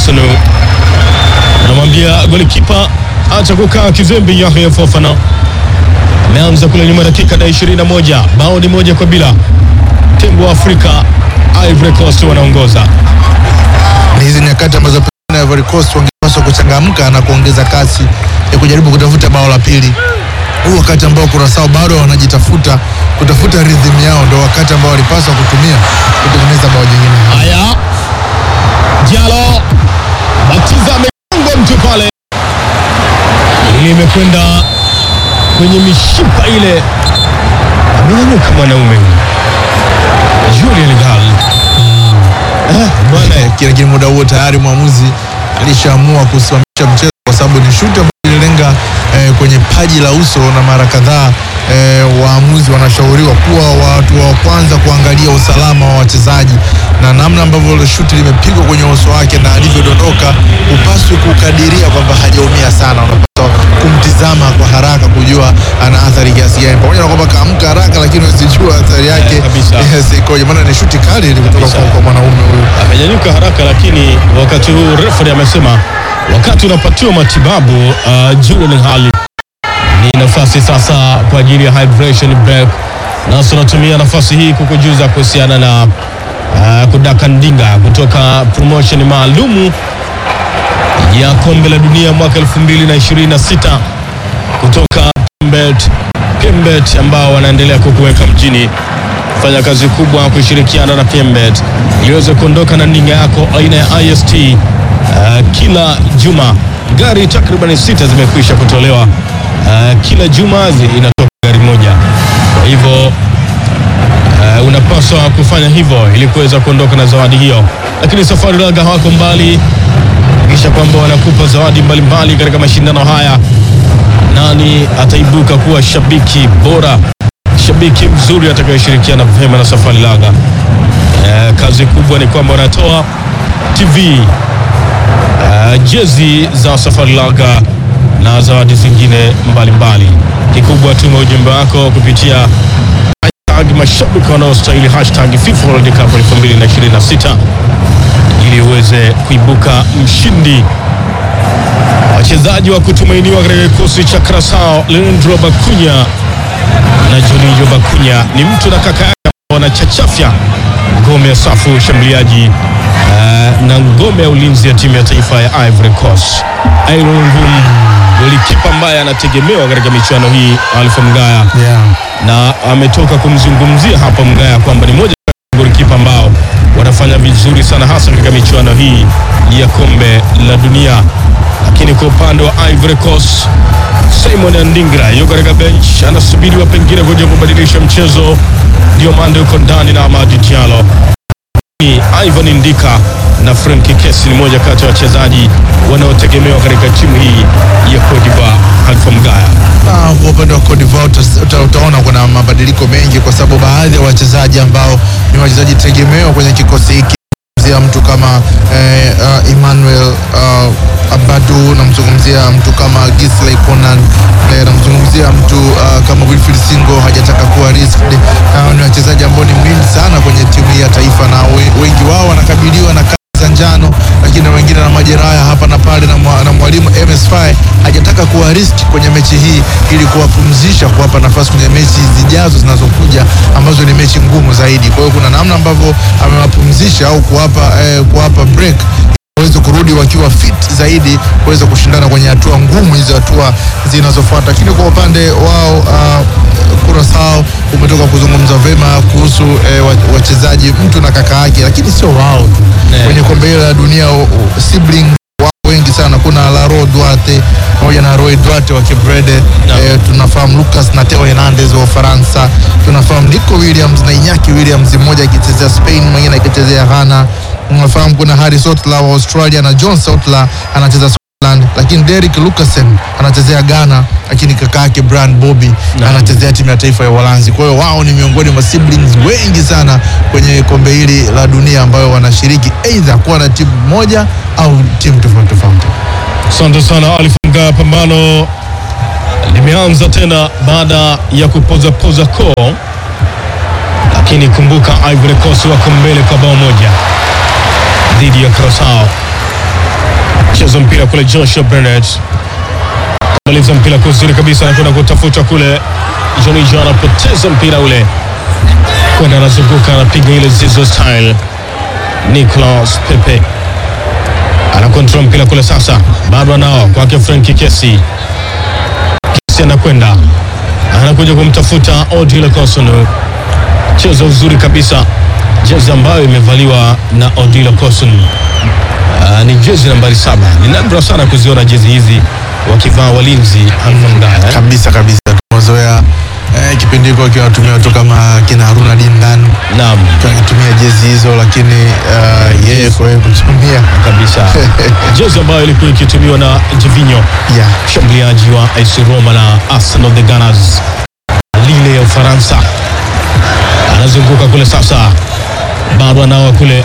Sunu anamwambia golikipa acha kukaa kizembe. Yahya Fofana ameanza kule nyuma, dakika na 21, bao ni moja kwa bila. Tembo wa Afrika Ivory Coast wanaongoza. Ni hizi nyakati ambazo pengine Ivory Coast wangepaswa kuchangamka na kuongeza kasi ya kujaribu kutafuta bao la pili. Huu wakati ambao Curaçao bado wanajitafuta kutafuta rhythm yao, ndio wakati ambao walipaswa kutumia kutengeneza bao jingine. Haya, Diallo Batiza amegongwa mtu pale, ili imekwenda kwenye mishipa ile, amenyanyuka mwanaume huyu Julian Gal. Eh, bwana Eh, Lakini muda huo tayari mwamuzi alishaamua kusimamisha mchezo kwa sababu ni shuti ambayo ililenga eh, kwenye paji la uso, na mara kadhaa eh, waamuzi wanashauriwa kuwa watu wa kwanza kuangalia usalama wa wachezaji na namna ambavyo ile shuti limepigwa kwenye uso wake na alivyodondoka, hupaswi kukadiria kwamba hajaumia sana, unapaswa kumtizama kwa haraka kujua ana athari kiasi gani, pamoja na kwamba kaamka haraka, lakini usijua athari yake Eh, kabisa. yes, ikoje, maana ni shuti kali ile kutoka Kabisa. kwa, kwa mwanaume huyu. amenyanyuka haraka, lakini wakati huu referee amesema wakati unapatiwa matibabu uh, Julian Hali ni nafasi sasa kwa ajili ya hydration break, na tunatumia nafasi hii kukujuza kuhusiana na uh, kudaka ndinga kutoka promotion maalumu ya kombe la dunia mwaka 2026 kutoka Pembet, Pembet ambao wanaendelea kukuweka mjini fanya kazi kubwa kushirikiana na Pembet ili uweze kuondoka na ndinga yako aina ya IST. Uh, kila juma gari takriban sita zimekwisha kutolewa. Uh, kila juma zi- inatoka gari moja, kwa hivyo uh, unapaswa kufanya hivyo ili kuweza kuondoka na zawadi hiyo, lakini Safari Laga hawako mbali kisha kwamba wanakupa zawadi mbalimbali katika mashindano haya. Nani ataibuka kuwa shabiki bora, shabiki mzuri atakayeshirikiana vyema na Safari Laga? Eh, kazi kubwa ni kwamba wanatoa TV eh, jezi za Safari Laga na zawadi zingine mbalimbali. Kikubwa tuma ujumbe wako kupitia hashtag mashabiki wanaostahili hashtag FIFA World Cup 2026 ili uweze kuibuka mshindi. Wachezaji wa kutumainiwa katika kikosi cha Curaçao, Leandro Bakunya na Juninho Bakunya ni mtu na kaka yake ambao wanachachafya ngome ya safu ya ushambuliaji eh, na ngome ya ulinzi ya timu ya taifa ya Ivory Coast. Aaron Ngum golikipa ambaye anategemewa katika michuano hii, Alpha Mgaya Yeah. na ametoka kumzungumzia hapa Mgaya kwamba ni moja ya golikipa ambao wanafanya vizuri sana hasa katika michuano hii ya kombe la dunia. Lakini kwa upande wa Ivory Coast, Simon Andingra yuko katika bench, anasubiriwa pengine kuja kubadilisha mchezo. Diomande yuko ndani na Amadi Diallo ni Ivan Ndika na Frenki Kesi ni moja kati ya wachezaji wanaotegemewa katika timu hii ya Cote d'Ivoire. Alpha Mgaya Na kwa upande wa Cote d'Ivoire uta- uta- utaona kuna mabadiliko mengi, kwa sababu baadhi ya wachezaji ambao ni wachezaji tegemeo kwenye kikosi hiki zia mtu kama eh, uh, Emmanuel uh, Abadu, namzungumzia mtu kama Gisley Conan, eh, namzungumzia mtu uh, kama Wilfried Singo, hajataka kuwa risked. Hawa ni wachezaji ambao ni muhimu sana kwenye timu hii ya taifa, na we, wengi wao wanakabiliwa na kadi za njano, lakini wengine na majeraha hapa na pale, na, mwa, na mwalimu MS Faye hajataka kuwa risk kwenye mechi hii ili kuwapumzisha, kuwapa nafasi kwenye mechi zijazo zinazokuja ambazo ni mechi ngumu zaidi. Kwa hiyo kuna namna ambavyo amewapumzisha au kuwapa eh, kuwapa break waweze kurudi wakiwa fit zaidi kuweza kushindana kwenye hatua ngumu hizo hatua zinazofuata. Lakini kwa upande wao uh, Curaçao umetoka kuzungumza vema kuhusu eh, wa- wachezaji mtu na kaka yake, lakini sio wao tu Eh. kwenye kombe hili la dunia o- o- sibling wao wengi sana. Kuna Laro Duarte pamoja na Roy Duarte wa Kibrede Naam. eh, tunafahamu Lucas na Theo Hernandez wa Ufaransa, tunafahamu Nico Williams na Iñaki Williams, mmoja akichezea Spain, mwingine akichezea Ghana. Unafahamu kuna Harris Otla wa Australia na John Otla anacheza Scotland, lakini Derek Lucasen anachezea Ghana, lakini kaka yake Brian Bobby Naam. anachezea timu ya taifa ya Uholanzi. Kwa hiyo wao ni miongoni mwa siblings wengi sana kwenye kombe hili la dunia ambayo wanashiriki aidha kuwa na timu moja au timu tofauti tofauti. Asante sana Alif Mgaya. Pambano limeanza tena baada ya kupozapoza koo, lakini kumbuka Ivory Coast wako mbele kwa bao moja dhidi ya Curaçao. cheza mpira kule Joshua Bennett maliza mpira kwa uzuri kabisa, anakwenda kutafuta kule. Johnny John anapoteza mpira ule, kwenda anazunguka, anapiga ile Zizo style. Nicolas Pepe ana control mpira kule sasa, bado anao kwake Frank Kesi. Kesi anakwenda anakuja kumtafuta Odile Kosono, cheza uzuri kabisa, jezi ambayo imevaliwa na Odile Kosono. Uh, ni jezi nambari saba. Ni nadra sana kuziona jezi hizi wakivaa walinzi Alfamdaya. kabisa kabisa. Tumezoea eh, kipindi hiko akiwa watumia watu kama kina Haruna Dindan Naam, akitumia jezi hizo, lakini uh, yeye kwa yeye kutumia kabisa jezi ambayo ilikuwa ikitumiwa na Jivinho, yeah. mshambuliaji wa AS Roma na Arsenal the Gunners, Lille ya Ufaransa. Anazunguka kule sasa, bado anawa kule.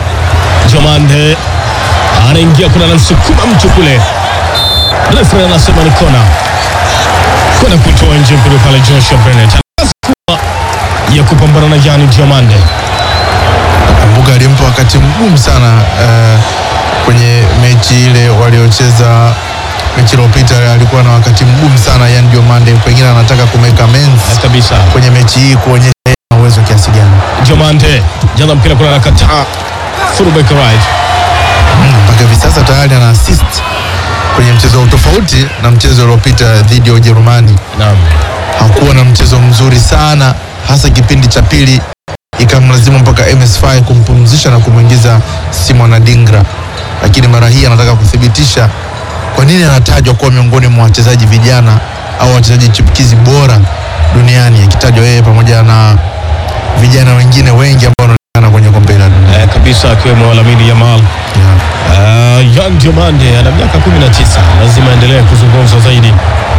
Jomande anaingia kule, anamsukuma mtu kule, refa anasema ni kona, kwenda kutoa nje mpira pale. Joshua Bennett kazi kubwa ya kupambana na Gianni Diomande. Kumbuka alimpa wakati mgumu sana eh, kwenye mechi ile waliocheza mechi iliyopita, alikuwa na wakati mgumu sana Yan Diomande, pengine anataka kumeka amends kabisa kwenye mechi hii kuonyesha yeye ana uwezo kiasi gani. Jomande jaza mpira kule, anakataa fullback right Mm, mpaka hivi sasa tayari ana assist kwenye mchezo tofauti na mchezo uliopita dhidi ya Ujerumani. naam Hakuwa na mchezo mzuri sana, hasa kipindi cha pili ikamlazimu mpaka MS5 kumpumzisha na kumwingiza Simon Adingra, lakini mara hii anataka kuthibitisha kwa nini anatajwa kuwa miongoni mwa wachezaji vijana au wachezaji chipukizi bora duniani, akitajwa yeye pamoja na vijana wengine wengi ambao wanaonekana kwenye kombe la dunia. eh, kabisa akiwemo Lamine Yamal. Yeah. Uh, Yan Diomande ana miaka 19, lazima aendelee kuzungumzwa zaidi.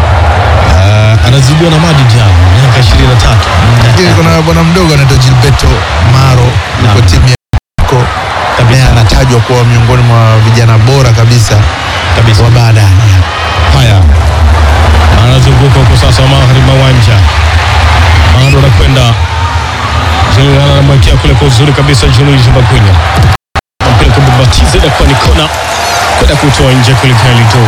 Uh, anazidiwa na Madi Diallo miaka 23. Lakini kuna bwana mdogo anaitwa Gilberto Maro yuko Naam. timu ya Mexico. naye Kabisa. anatajwa kuwa miongoni mwa vijana bora kabisa Kabisa. wa baadaye. Haya, anazunguka huko sasa magharibi mwa uwanja, bado anakwenda Jenerali anamwekea kule kwa uzuri kabisa Julius Bakunya, mpira kubabatiza na kuwa ni kona kwenda kutoa nje kulikali tu.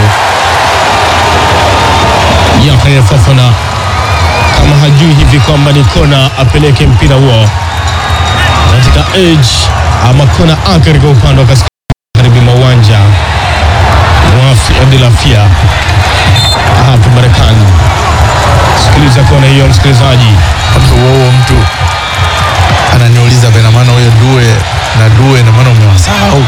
Yahya Fofana kama hajui hivi kwamba ni kona, apeleke mpira huo katika edge ama kona ake katika upande wa kaskazini mwa uwanja wa Philadelphia hapa Marekani. Sikiliza kona hiyo, msikilizaji. Hapo huo huo mtu ananiuliza pena maana huyo Due na Due na maana umewasahau.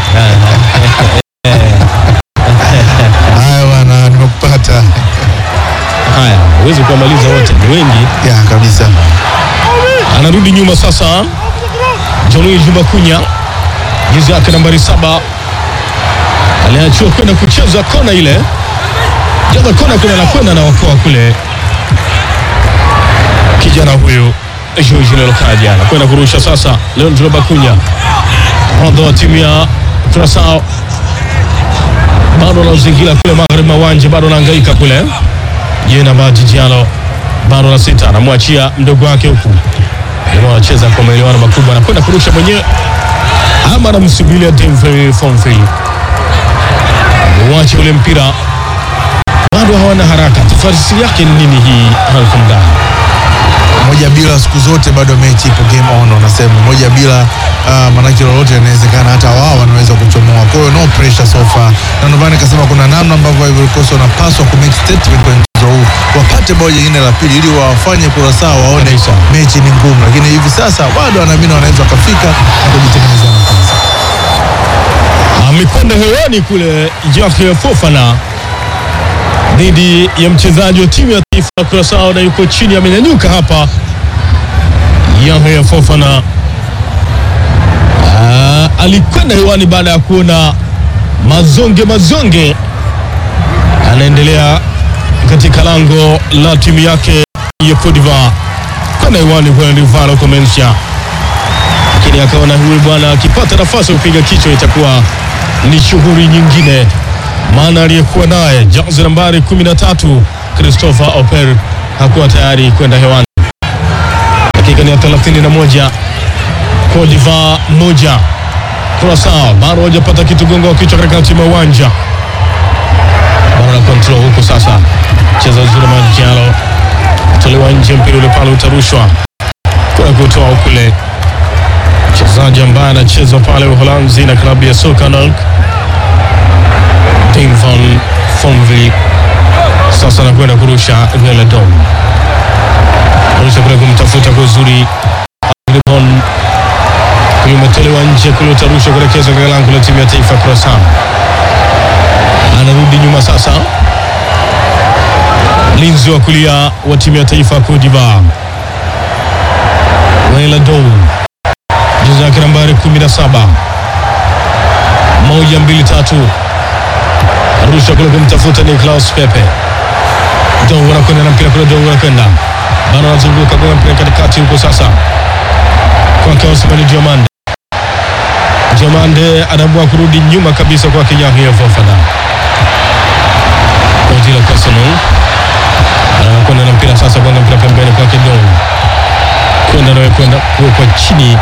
Haya bwana, nimekupata Haya, huwezi kuwamaliza wote, ni wengi. ya kabisa. Anarudi nyuma sasa, Jean-Louis Bakunya, jezi yake nambari saba, aliachiwa kwenda kucheza kona ile, jaza kona kule, anakwenda anaokoa kule kijana huyu George Lelokaja anakwenda kurusha sasa. Leandro Bakunya, nahodha wa timu ya Curaçao, bado anazingira kule magharibi mwa uwanja, bado anahangaika kule. Jena Maji Diallo bado na sita, anamwachia mdogo wake huku, jamaa anacheza kwa maelewano makubwa, anakwenda kurusha mwenyewe ama anamsubiria Denver Fonfield uwache ule mpira, bado hawana haraka. Tafsiri yake ni nini hii Halfan moja bila siku zote bado mechi ipo game on, wanasema moja bila uh, manake lolote inawezekana, hata wao wanaweza kuchomoa. Kwa hiyo no pressure so far, na ndio maana nikasema kuna namna ambavyo Ivory Coast wanapaswa ku make statement kwenye mchezo huu, wapate bao jingine la pili ili wawafanye Curaçao waone Kabisa. mechi ni ngumu, lakini hivi sasa bado wanaamini wanaweza wakafika na kujitengenezea nafasi. amekwenda hewani kule Jahya Fofana dhidi ya mchezaji wa timu ya taifa ya Curaçao na yuko chini, amenyanyuka hapa. Yahya Fofana Ah, alikwenda hewani baada ya kuona mazonge mazonge anaendelea katika lango la timu yake ya Cote d'Ivoire, kwenda hewani kwa Rivalo Comencia lakini akaona huyu bwana akipata nafasi ya kupiga kichwa itakuwa ni shughuli nyingine, maana aliyekuwa naye jazi nambari 13 Christopher Oper hakuwa tayari kwenda hewani. Dakika ni ya 31, Cote d'Ivoire moja, Curaçao bado hajapata kitu gongo wa kichwa katika timu ya uwanja. bado na control huku sasa, cheza uzuri Madialo, tolewa nje, mpira ule pale utarushwa kuna kutoa kule, mchezaji ambaye anacheza pale Uholanzi na klabu ya soka NAC Tim van Fonvliet sasa anakwenda kurusha Veladon, kurusha kule kumtafuta kwa uzuri Agribon, huyu umetolewa nje kule, utarusha kuelekezwa katika lango la timu ya taifa Croissant. Anarudi nyuma sasa, mlinzi wa kulia wa timu ya taifa Cote d'Ivoire Veladon, jezi yake nambari 17 moja mbili tatu arusha kule kumtafuta Niklaus Pepe. Dou anakwenda na mpira kule, Dou anakwenda bado anazunguka kwa mpira katikati huko sasa kwake Osman Diomande. Diomande anaamua kurudi nyuma kabisa kwa Yahya Fofana kwa ajili ya Arsenal. Anakwenda na mpira sasa, kwenda mpira pembeni kwake Dou kwenda nawe kwenda kuwekwa chini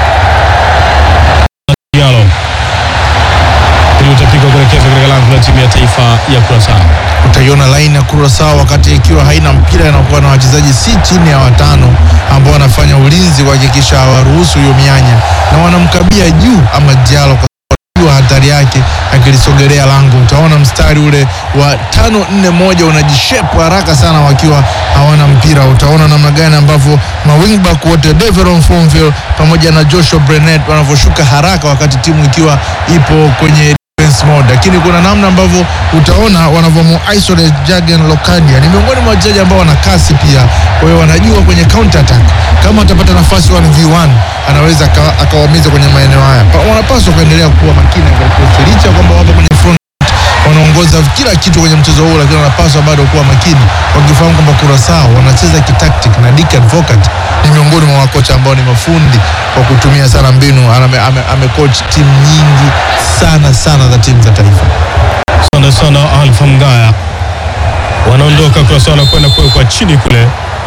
Diallo ili utapigwa kuelekezwa katika lango la timu ya taifa ya Curacao. utaiona laini ya Curaçao wakati ikiwa haina mpira inakuwa na wachezaji si chini ya watano ambao wanafanya ulinzi kuhakikisha hawaruhusu hiyo mianya na wanamkabia juu ama Diallo kwa sababu wanajua hatari yake akilisogelea lango. Utaona mstari ule wa tano nne moja unajishepu haraka sana wakiwa hawana mpira. Utaona namna gani ambavyo mawingback wote Deveron Fonville pamoja na Joshua Brenet wanavyoshuka haraka wakati timu ikiwa ipo kwenye defense mode, lakini kuna namna ambavyo utaona wanavyomu isolate Jagen Locadia. Ni miongoni mwa wachezaji ambao wana kasi pia, kwa hiyo wanajua kwenye counter attack, kama atapata nafasi 1v1 anaweza aka- akawaumiza kwenye maeneo haya. Pa- Wanapaswa kuendelea kuwa makini kwa licha ya kwamba wapo kwenye front wanaongoza kila kitu kwenye mchezo huu, lakini wanapaswa bado kuwa makini, wakifahamu kwamba Curaçao wanacheza kitactic na Dick Advocat ni miongoni mwa wakocha ambao ni mafundi kwa kutumia sana mbinu. Ame, ame, amecoach timu nyingi sana sana za timu za taifa. Asante sana Alfa Mgaya, wanaondoka Curacao na kwenda kuwekwa chini kule.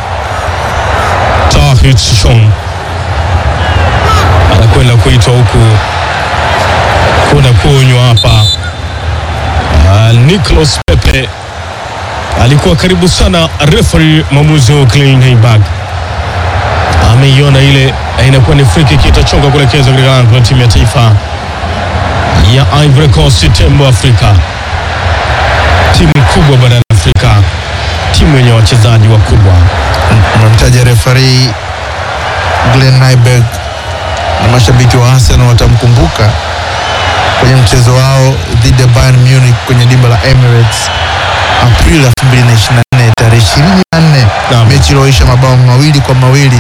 Tahit Shong anakwenda kuitwa huku kuna kuonywa hapa. Uh, Nicolas Pepe alikuwa karibu sana, referee mwamuzi wa Glenn Heiberg ameiona ile, na inakuwa ni free kick itachonga kuelekezwa katika lango la timu ya taifa ya Ivory Coast, tembo Afrika, timu kubwa barani Afrika, timu yenye wachezaji wakubwa. Unamtaja refari Glenn Nyberg na mashabiki wa Arsenal watamkumbuka kwenye mchezo wao dhidi ya Bayern Munich kwenye dimba la Emirates Aprili 2024 tarehe 24, Naam. mechi iliyoisha mabao mawili kwa mawili.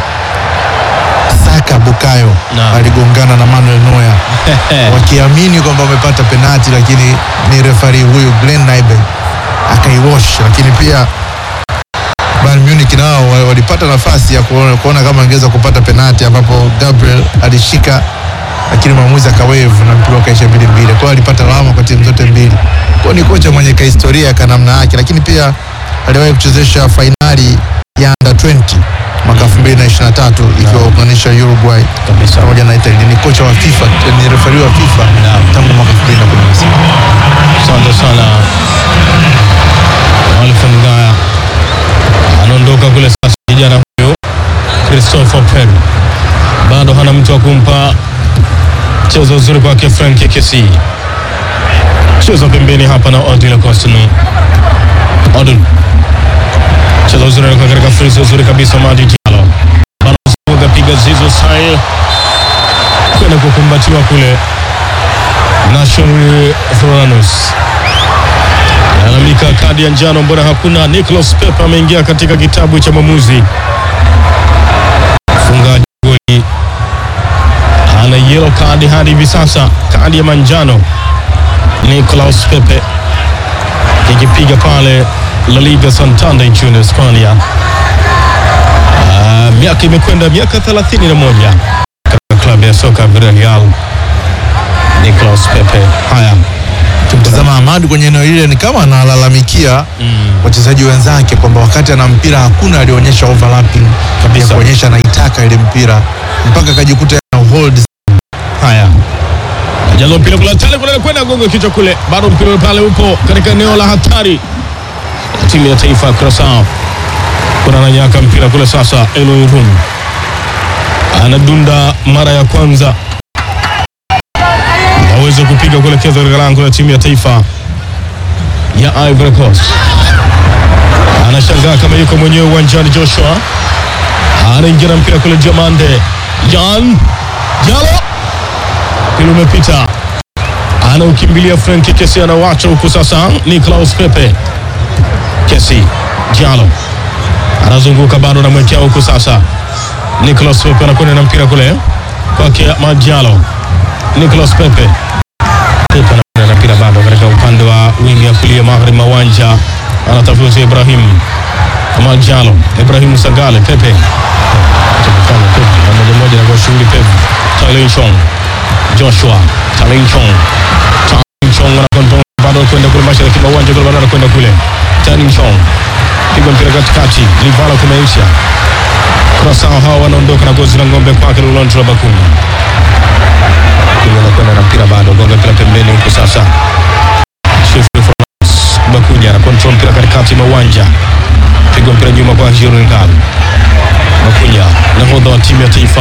Saka Bukayo Naam. aligongana na Manuel Neuer wakiamini kwamba wamepata penati, lakini ni refari huyu Glenn Nyberg akaiwash. Lakini pia Bayern Munich nao wa- walipata nafasi ya kuona, kuona kama angeweza kupata penati ambapo Gabriel alishika lakini mwamuzi akawave na mpira ukaisha mbili mbili. Kwa hiyo alipata lawama kwa timu zote mbili. Kwa hiyo ni kocha mwenye kahistoria ka namna yake, lakini pia aliwahi kuchezesha fainali ya under 20 mwaka 2023 ikiwa kuunganisha Uruguay Kabisa. pamoja na Italy. Ni kocha wa FIFA, ni refari wa FIFA Naam. tangu mwaka 2016. Asante sana Alfa Mgaya anaondoka kule sasa. Kijana huyu Christopher Pen bado hana mtu wa kumpa mchezo uzuri kwake. Frank Kesi cheza pembeni hapa na Odile Costino. Odil cheza uzuri alikuwa katika frisi uzuri kabisa. Madi Diallo bado zunguka, piga zizo sai kwenda kukumbatiwa kule Nashon Floranus lalamika kadi ya njano, mbona hakuna? Nicolas Pepe ameingia katika kitabu cha mwamuzi. Mfungaji goli ana yellow kadi hadi hivi sasa, kadi ya manjano. Nicolas Pepe ikipiga pale La Liga Santander nchini Hispania. Ah, miaka imekwenda miaka 31 katika klabu ya soka Villarreal. Nicolas Pepe haya Tazama Ahmad kwenye eneo lile ni kama analalamikia wachezaji wenzake kwamba wakati ana mpira hakuna alionyesha overlapping Kabisa. ya kuonyesha anaitaka ile mpira mpaka akajikuta ana hold Haya, jaza mpira kule tale kule kwenda gongo kichwa kule, bado mpira pale upo katika eneo la hatari. Timu ya taifa ya Curaçao kuna nanyaka mpira kule sasa. Eloi Run anadunda mara ya kwanza, aweze kupiga kuelekeza katika lango la timu ya taifa ya Ivory Coast. Anashangaa kama yuko mwenyewe uwanjani. Joshua anaingia na mpira kule, Diamande Jan Jalo, mpira umepita, anaukimbilia Frank Kesi, anawacha huku sasa. Nicolas Pepe Kesi Jalo anazunguka bado, anamwekea huku sasa. Nicolas Pepe anakwenda na mpira kule kwake Majalo. Nicolas Pepe Pepe anakwenda na mpira bado katika upande wa wingi ya kulia magharibi mwa uwanja, anatafuta Ibrahim Majalo, Ibrahim Sagale, Pepe Tumefanya Pepe na moja moja na kwa shughuli Pepe Talin Chong Joshua Talin Chong Talin Chong anakondoa bado kwenda kule mashariki mwa uwanja kule bado anakwenda kule Talin Chong piga mpira katikati, Livala kumeisha. Curaçao hawa wanaondoka na gozi la ng'ombe kwake Laurent Bakuni. Bakuni anakwenda na mpira bado, gonga mpira pembeni huko sasa. Sheffield France Bakuni ana control mpira katikati mwa uwanja, piga mpira nyuma kwa Jiron Ngali. Bakunya nahodha wa timu ya taifa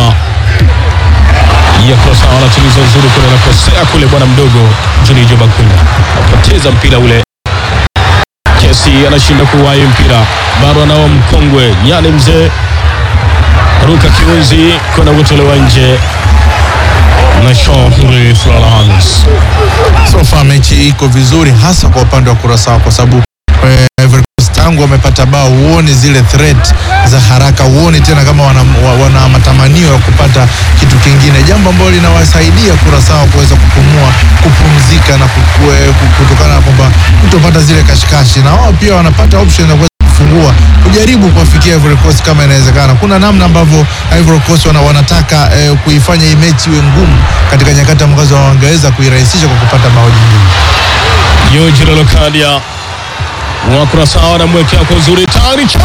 ya Curaçao anatuliza uzuri kule, anakosea kule bwana mdogo Junijo Bakunya apoteza mpira ule Kesi anashinda kuwahi mpira, bado anao mkongwe nyani mzee ruka kiunzi kwenda kutolewa nje na Jean-Henri Florence. So far mechi iko vizuri hasa kwa upande wa Curaçao kwa sababu eh, Ivory Coast tangu wamepata bao huoni zile threat za haraka, huoni tena kama wana, wa- wana matamanio ya kupata kitu kingine, jambo ambalo linawasaidia Curaçao kuweza kupumua, kupumzika na kukue, kutokana na kwamba kutopata zile kashikashi, na wao pia wanapata option ya kuweza kufungua kujaribu kuwafikia Ivory Coast kama inawezekana. Kuna namna ambavyo Ivory Coast wana, wanataka eh, kuifanya hii mechi iwe ngumu katika nyakati ambazo wangeweza kuirahisisha kwa kupata bao jingine. Yojiro Lokadia wa Curaçao anamwekea kwa uzuri tayari Chan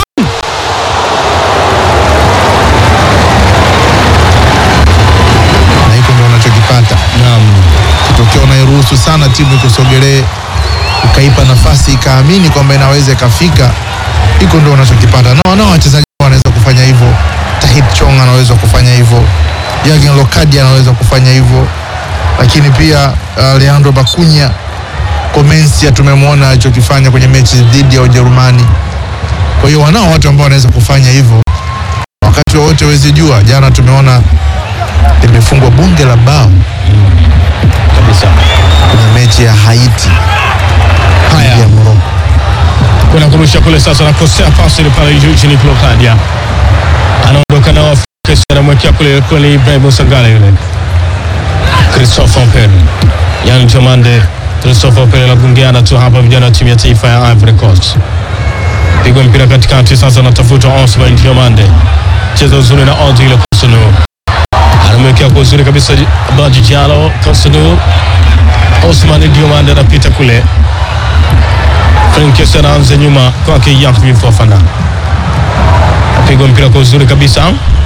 na hiko ndio wanachokipata naam, kitokea unairuhusu sana timu ikusogelee ukaipa nafasi ikaamini kwamba inaweza ikafika, hiko ndio wanachokipata. Na wanao wachezaji wanaweza kufanya hivyo. Tahit Chong anaweza kufanya hivyo, Jürgen Lokadia anaweza kufanya hivyo, lakini pia uh, Leandro Bakunya Comencia tumemwona alichokifanya kwenye mechi dhidi ya Ujerumani. Kwa hiyo wanao watu ambao wanaweza kufanya hivyo wakati wowote, huwezi jua. Jana tumeona limefungwa bunge la bao kabisa. kwenye mechi ya Haiti Haya. dhidi ya Morocco. kwenda kurusha kule sasa, nakosea pasi ile pale juu chini. Klokadia anaondoka nao, Kesi anamwekea kule kule Ibrahim Sangale yule Christopher Pele, yani Jomande Christopher Pele anagungiana tu hapa, vijana wa timu ya taifa ya Ivory Coast. Pigwa mpira katikati sasa, anatafuta Osman Diomande, cheza uzuri na Odile Kosunu, anamwekea kwa uzuri kabisa Baji Jalo Kosunu. Osman Diomande anapita kule Frankes anaanza nyuma kwake Yakvi Fofana, apigwa mpira kwa uzuri kabisa.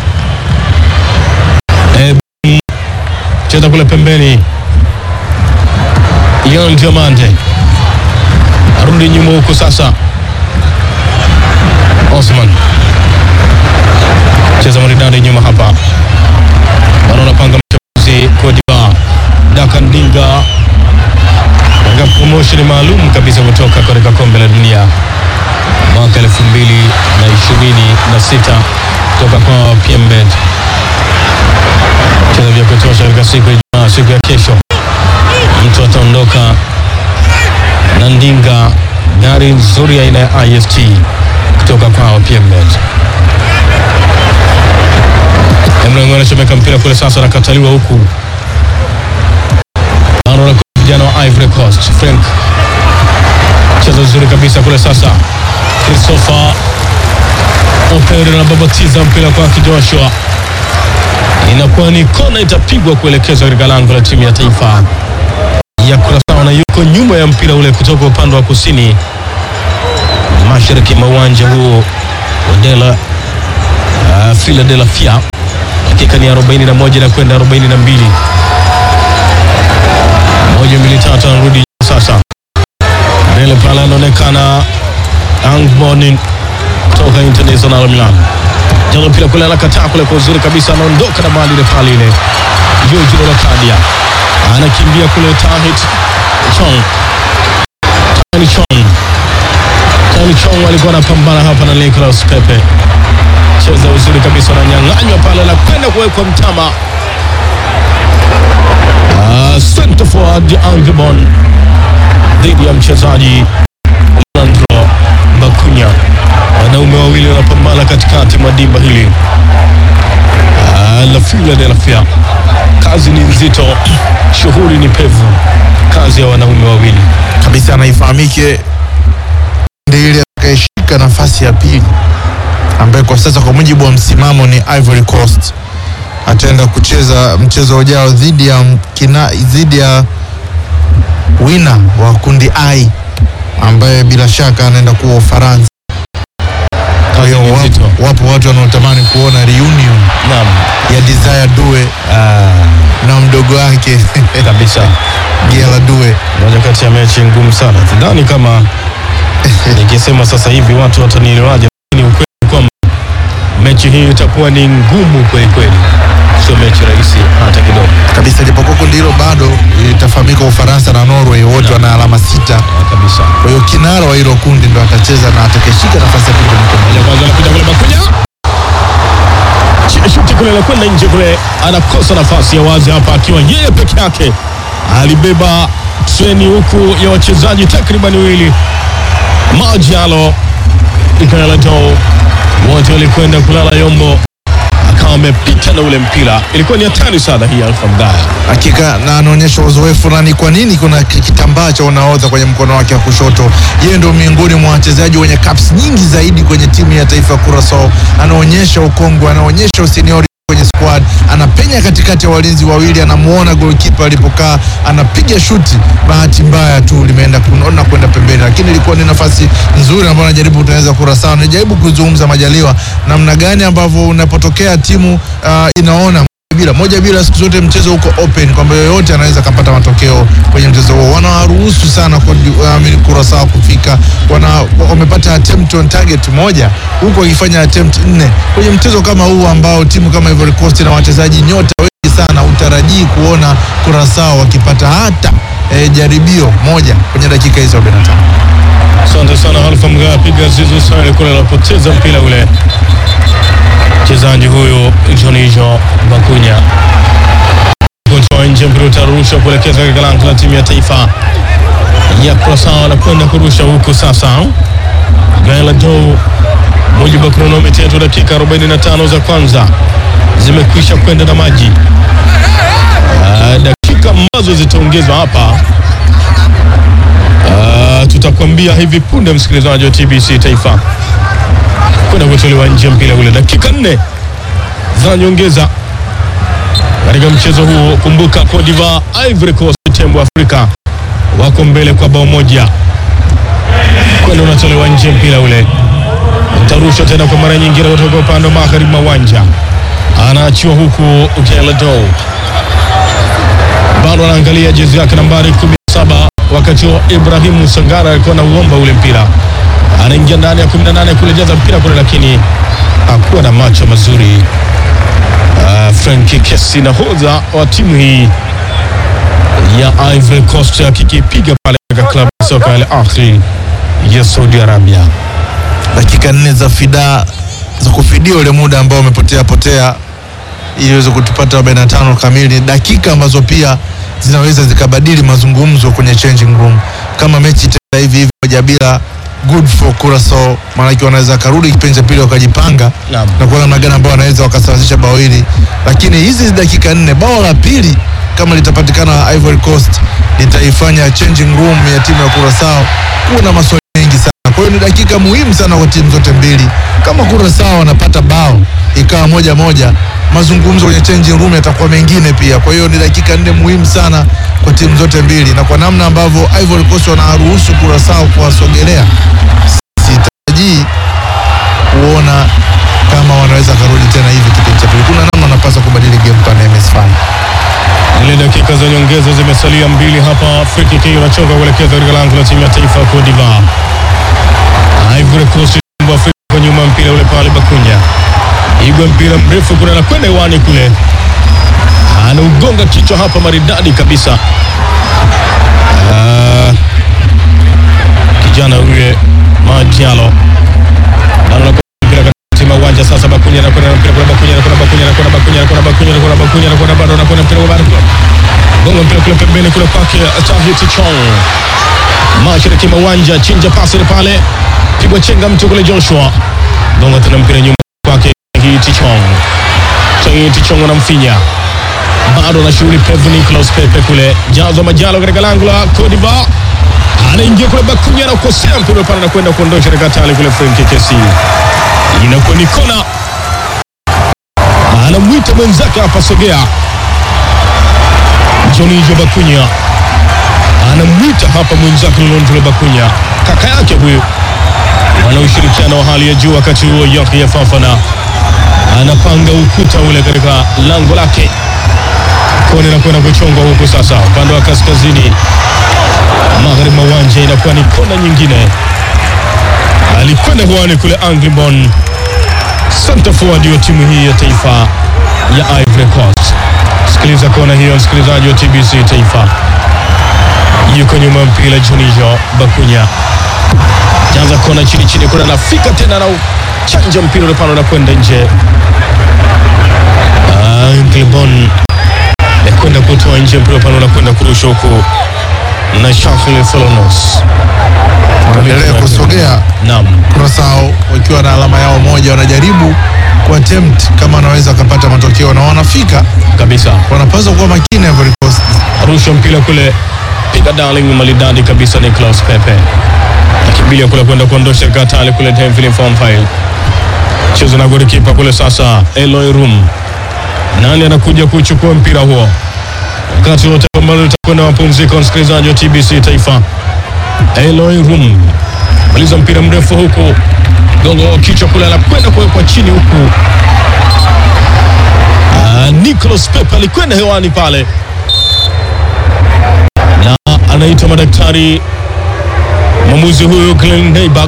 E, cheza kule pembeni, Yon Diamande arudi nyuma huku sasa. Osman cheza maridadi nyuma hapa, wanaonapanga mchezaji Kodiba Dakandinga katika promotion maalum kabisa kutoka katika kombe la dunia mwaka elfu mbili na ishirini na sita kutoka kwa PMBet. Cheza vya kutosha katika siku ya Ijumaa, siku ya kesho, mtu ataondoka na ndinga gari nzuri aina ya IST kutoka kwa PMBet. Emre anachomeka mpira kule sasa, anakataliwa huku anaona vijana wa Ivory Coast. Frank cheza uzuri kabisa kule sasa, Christopher Opere anababatiza mpira kwa Joshua, inakuwa ni kona, itapigwa kuelekezwa katika lango la timu ya taifa ya Curaçao, na yuko nyuma ya mpira ule kutoka upande wa kusini mashariki mwa uwanja huo wa Dela uh, Philadelphia. Dakika ni 41 na kwenda 42 moja mbili tatu, anarudi sasa mbele pale, anaonekana Angboni toka International Milan, jalo pila kule, anakataa kule kwa uzuri kabisa, anaondoka na mali ile pale ile, George Lokadia anakimbia kule, Tahit Chong Tani Chong Tani Chong alikuwa anapambana hapa na Nicolas Pepe, cheza uzuri kabisa, ananyang'anywa pale na kwenda kuwekwa mtama. Uh, center forward Angbon dhidi ya mchezaji Leandro Bakunya. Wanaume wawili wanapambana katikati mwa dimba hili uh, la Philadelphia. Kazi ni nzito, shughuli ni pevu, kazi ya wanaume wawili kabisa anaifahamike ndiye ile atakayeshika nafasi ya pili ambaye kwa sasa kwa mujibu wa msimamo ni Ivory Coast ataenda kucheza mchezo ujao dhidi ya kina, dhidi ya wina wa kundi I ambaye bila shaka anaenda kuwa Ufaransa. Kwa hiyo Kazi ni nzito. wapo, wapo watu wanaotamani kuona reunion naam, ya Desire Due na mdogo wake kabisa. Giela Due. Moja kati ya mechi ngumu sana, sidhani kama nikisema sasa hivi watu watanielewaje, lakini ukweli ni kwamba mechi hii itakuwa ni ngumu kweli kweli, sio mechi rahisi hata kidogo. kabisa japokuwa kundi hilo bado itafahamika Ufaransa na Norway wote wana alama sita. Ah, kabisa. Kwa hiyo kinara wa hilo kundi ndo atacheza na atakayeshika nafasi ya pili kwenye kundi. Ya kwanza anakuja kule Bakunya, Ch- shuti kule anakwenda nje kule, anakosa nafasi ya wazi hapa, akiwa yeye peke yake alibeba treni huku ya wachezaji takriban wawili, Majalo Ikalato, wote walikwenda kulala Yombo, akawa amepita na ule mpira. Ilikuwa ni hatari sana hii Alfa Mgaya. Hakika na anaonyesha uzoefu na ni kwa nini kuna ki- kitambaa cha unahodha kwenye mkono wake wa kushoto. Yeye ndio miongoni mwa wachezaji wenye caps nyingi zaidi kwenye timu ya taifa ya Curaçao. Anaonyesha ukongwe, anaonyesha useniori kwenye squad, anapenya katikati ya walinzi wawili, anamuona goalkeeper alipokaa, anapiga shuti, bahati mbaya tu limeenda kunaona kwenda pembeni, lakini ilikuwa ni nafasi nzuri ambayo anajaribu kutengeneza Curaçao. Anajaribu kuzungumza Majaliwa namna gani ambavyo unapotokea timu uh, inaona bila moja bila, siku zote mchezo uko open kwamba yoyote anaweza kapata matokeo kwenye mchezo huo. Wanawaruhusu sana kwa uh, Curaçao kufika, wana wamepata attempt on target moja huku wakifanya attempt nne kwenye mchezo kama huu ambao timu kama Ivory Coast na wachezaji nyota wengi sana, utarajii kuona Curaçao wakipata hata eh, jaribio moja kwenye dakika hizo 45. Asante sana Alfa Mgaya, piga zizu sana kule, anapoteza mpira ule mchezaji huyu Jonijo Bakunya kutoa nje, mpira utarushwa kuelekeza katika lango la timu ya taifa ya Curaçao, anakwenda kurusha huku sasa. Gaila Dou, mujibu wa kronometa yetu, dakika 45 za kwanza zimekwisha kwenda na maji. Ah, dakika ambazo zitaongezwa hapa Ah, tutakwambia hivi punde, msikilizaji wa TBC Taifa, kwenda kutolewa nje mpira ule, dakika nne za nyongeza katika mchezo huo. Kumbuka Cote d'Ivoire, Ivory Coast, tembo Afrika wako mbele kwa bao moja, kwenda unatolewa nje mpira ule, utarushwa tena kwa mara nyingine kutoka upande wa magharibi mwa uwanja, anaachiwa huku Ukelado bado anaangalia jezi yake nambari 17 wakati wa Ibrahimu Sangara alikuwa na uomba ule mpira, anaingia ndani ya 18 kulejaza mpira kule, lakini hakuwa na macho mazuri. Uh, Franki Kesi nahodha wa timu hii ya Ivory Coast akikipiga pale katika klabu ya soka ya Al Ahly ya Saudi Arabia. dakika nne za fida za kufidia ule muda ambao umepotea potea ili iweze kutupata 45 kamili, dakika ambazo pia zinaweza zikabadili mazungumzo kwenye changing room. Kama mechi itaenda hivi hivi moja bila, good for Curaçao, maanake wanaweza karudi kipindi cha pili wakajipanga Naam. na kuona namna gani ambao wanaweza wakasawazisha bao hili, lakini hizi dakika nne, bao la pili kama litapatikana Ivory Coast litaifanya changing room ya timu ya Curaçao kuwa na maswali mengi sana. Kwa hiyo ni dakika muhimu sana kwa timu zote mbili. Kama Curaçao wanapata bao ikawa moja moja, mazungumzo kwenye changing room yatakuwa mengine pia. Kwa hiyo ni dakika nne muhimu sana kwa timu zote mbili, na kwa namna ambavyo Ivory Coast wanaruhusu Curaçao kuwasogelea, sitarajii kuona kama wanaweza karudi tena hivi kipindi cha pili. Kuna namna wanapaswa kubadili game plan ya MS5. Zile dakika za nyongeza zimesalia mbili hapa. Free kick inachonga kuelekea katika lango la timu ya taifa ya Cote d'Ivoire. Ivory Coast wa Afrika kwa nyuma, mpira ule pale Bakunya igwa mpira mrefu kuna anakwenda hewani kule, anaugonga kichwa hapa maridadi kabisa. Ah, kijana huye Majalo mpira katikati mwa uwanja sasa. Bakunya anakwenda na mpira kule, Bakunya anakwenda, Bakunya anakwenda, Bakunya anakwenda, Bakunya anakwenda, Bakunya anakwenda, bado anakwenda mpira bado gonga mpira kule pembeni kule kwake Tahiti Chong, mashariki mwa uwanja, chinja pasi ile pale, pigwa chenga mtu kule Joshua, gonga tena mpira nyuma kwake Tahiti Chong, Tahiti Chong anamfinya bado na shughuli pevu Nicolas Pepe kule jazo Majalo katika lango la Cote d'Ivoire anaingia kule Bakunya na kukosea mpira pale na kwenda kuondosha katika tali kule Frank Kesi, inakuwa ni kona, anamwita mwenzake hapa, sogea. Jonijo Bakunya anamwita hapa mwenzake Londre Bakunya, kaka yake huyu, wana ushirikiano wa hali ya juu. Wakati huo Yahya Fafana anapanga ukuta ule katika lango lake kona inakwenda kuchongwa huku sasa, upande wa kaskazini magharibi mwa uwanja, inakuwa ni kona nyingine. Alikwenda hewani kule Anglibon, center forward wa timu hii ya taifa ya Ivory Coast. Sikiliza kona hiyo, msikilizaji wa TBC Taifa, yuko nyuma mpira Jonijo Bakunya jaza kona chini chini, kuna nafika tena na chanja mpira ule pale unakwenda nje. Anglibon kwenda kutoa nje mpira pale unakwenda kurusha huku na Shafil Solonos wanaendelea kusogea naam, Kurasao wakiwa na alama yao moja, wanajaribu kuattempt kama wanaweza wakapata matokeo na wanafika, kabisa wanapaswa kuwa makini Ivory Coast. arusha mpira kule, piga darling maridadi kabisa. Nicolas Pepe akimbilia kule kwenda kuondosha katali kule, Denville Fonfile cheza na golikipa kule. Sasa Eloy Rum, nani anakuja kuchukua mpira huo wakati wote ambalo litakwenda mapumziko? Msikilizaji wa TBC Taifa, Eloy Rum maliza mpira mrefu huku, gongo kichwa kule, anakwenda kuwekwa chini huku. Ah, Nicolas Pepe alikwenda hewani pale na anaitwa madaktari mwamuzi huyu Glenn Neighbor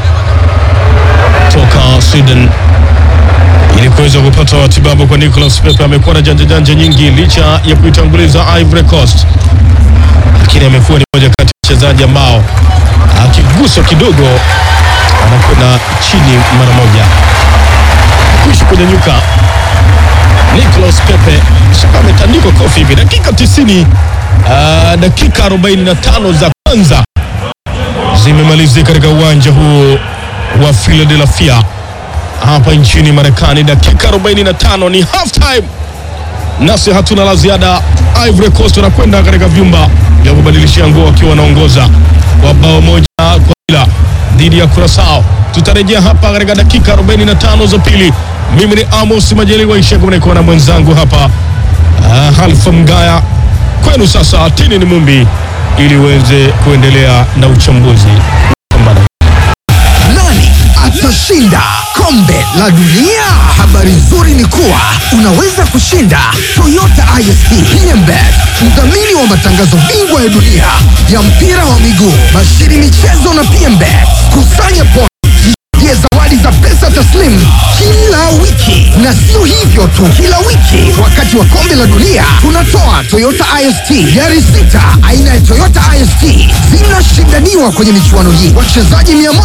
toka Sweden ili kuweza kupata matibabu kwa Nicolas Pepe. Amekuwa na janja janja nyingi licha ya kuitanguliza Ivory Coast, lakini amekuwa ni moja kati ya wachezaji ambao akiguswa kidogo anakwenda chini mara moja. Kuishi kunyanyuka Nicolas Pepe shaka ametandikwa kofi hivi dakika 90 uh, dakika 45 za kwanza zimemalizika katika uwanja huu wa Philadelphia hapa nchini Marekani. Dakika 45 ni half time, nasi hatuna la ziada. Ivory Coast wanakwenda katika vyumba vya kubadilishia nguo wakiwa wanaongoza kwa bao moja kwa bila dhidi ya Curacao. Tutarejea hapa katika dakika 45 za pili. Mimi ni Amos Majaliwa Isheko, niko na mwenzangu hapa uh, Halfa Mgaya. Kwenu sasa, Tini ni Mumbi ili uweze kuendelea na uchambuzi pambana Nani atashinda kombe la dunia? Habari nzuri ni kuwa unaweza kushinda Toyota ISP PMBet, mdhamini wa matangazo bingwa ya dunia ya mpira wa miguu, bashiri michezo na PMBet. Kusanya pointi jie zawadi za pesa taslimu kila wiki, na sio hivyo tu, kila wiki wakati wa kombe la dunia tunatoa Toyota IST gari sita aina ya Toyota IST zinashindaniwa kwenye michuano hii. Wachezaji mia moja